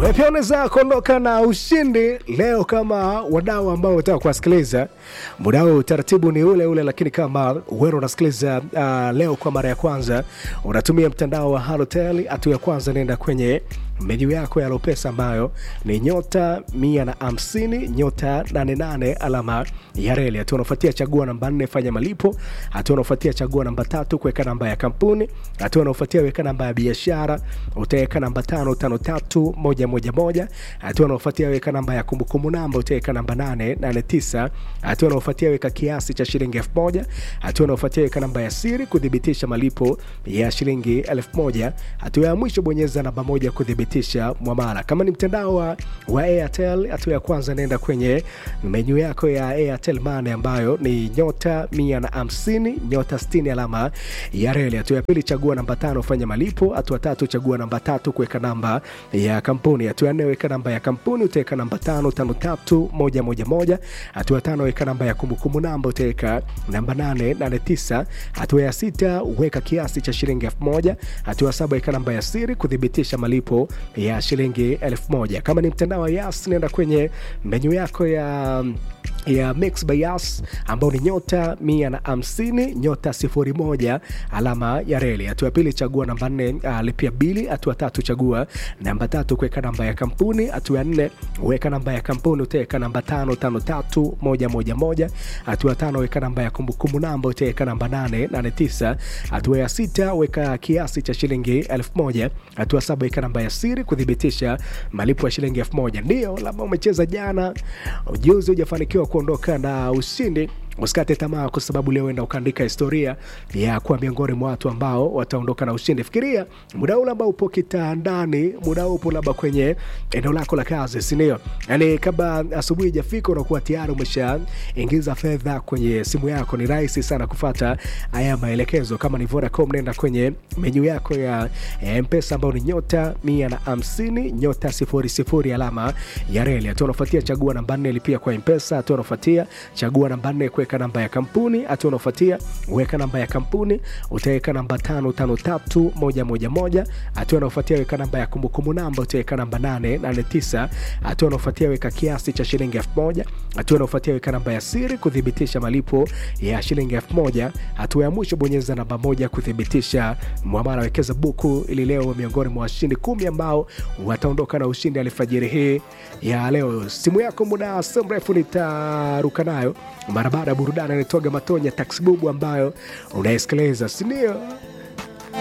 Wewe pia unaweza kuondoka na ushindi leo kama wadau ambao unataka kuwasikiliza. Muda huu utaratibu ni ule ule, lakini kama wewe unasikiliza uh, leo kwa mara ya kwanza, unatumia mtandao wa Halotel, hatua ya kwanza nenda kwenye menyu yako ya Lopesa ambayo ni nyota mia na hamsini nyota nane nane alama ya reli. Hatua unaofuatia chagua namba nne fanya malipo. Hatua unaofuatia chagua namba tatu kuweka namba ya kampuni. Hatua unaofuatia weka namba ya biashara, utaweka namba tano tano tatu moja moja moja. Hatua unaofuatia weka namba ya kumbukumbu namba, utaweka namba nane nane tisa. Hatua unaofuatia weka kiasi cha shilingi elfu moja. Hatua unaofuatia weka namba ya siri kuthibitisha malipo ya shilingi elfu moja. Hatua ya mwisho bonyeza namba moja kuthibitisha mwamala. Kama ni mtandao wa, wa Airtel, hatua ya kwanza nenda kwenye menyu yako ya Airtel Money ambayo ni nyota mia na hamsini nyota sitini alama ya reli. Hatua ya pili chagua namba tano fanya malipo. Hatua tatu chagua namba tatu kuweka namba ya kampuni. Hatua ya nne weka namba ya kampuni, utaweka namba tano tano tatu moja moja moja. Hatua ya tano weka namba ya kumbukumbu namba, utaweka namba nane nane tisa. Hatua ya sita weka kiasi cha shilingi elfu moja. Hatua ya saba weka namba ya siri kuthibitisha malipo ya shilingi elfu moja. Kama ni mtandao wa Yas, nenda kwenye menyu yako ya ya Mix by Yas ambao ni nyota mia na hamsini nyota sifuri moja alama ya reli. Hatua ya pili chagua namba nne uh, lipia bili. Hatua tatu chagua namba tatu kuweka namba ya kampuni. Hatua ya nne weka namba ya kampuni, utaweka namba tano tano tatu moja moja moja. Hatua ya tano weka namba ya kumbukumbu namba, utaweka namba nane nane tisa. Hatua ya sita weka kiasi cha shilingi elfu moja. Hatua saba weka namba ya siri kuthibitisha malipo ya shilingi elfu moja. Ndio labda umecheza jana ujuzi hujafanikiwa kuondoka na ushindi usikate tamaa kwa sababu leo enda ukaandika historia ya kuwa miongoni mwa watu ambao wataondoka na ushindi. Fikiria muda ule ambao upo kitandani, muda upo labda kwenye eneo lako la kazi, si ndio? Yani kabla asubuhi ijafika, unakuwa tayari umeshaingiza fedha kwenye simu yako. Ni rahisi sana kufata haya maelekezo. Kama ni Vodacom, nenda kwenye menyu yako ya Mpesa ambao ni nyota mia na hamsini nyota sifuri sifuri alama ya reli. Hatua unafuatia chagua namba nne lipia kwa Mpesa. Hatua unafuatia chagua namba nne weka namba ya kampuni. Hatua unaofuatia weka namba ya kampuni, utaweka namba tano tano tatu moja moja moja. Hatua unaofuatia weka namba ya kumbukumbu namba, utaweka namba nane nane tisa. Hatua unaofuatia weka kiasi cha shilingi elfu moja. Hatua unaofuatia weka namba ya siri kuthibitisha malipo ya shilingi elfu moja. Hatua ya mwisho bonyeza namba moja kuthibitisha mwamala. Wekeza buku ili leo miongoni mwa washindi kumi ambao wataondoka na ushindi alfajiri hii ya leo. Simu yako muda si mrefu nitaruka nayo mara baada ya burudani anaitwaga Matonya Taxibubu ambayo unaisikiliza, si ndio?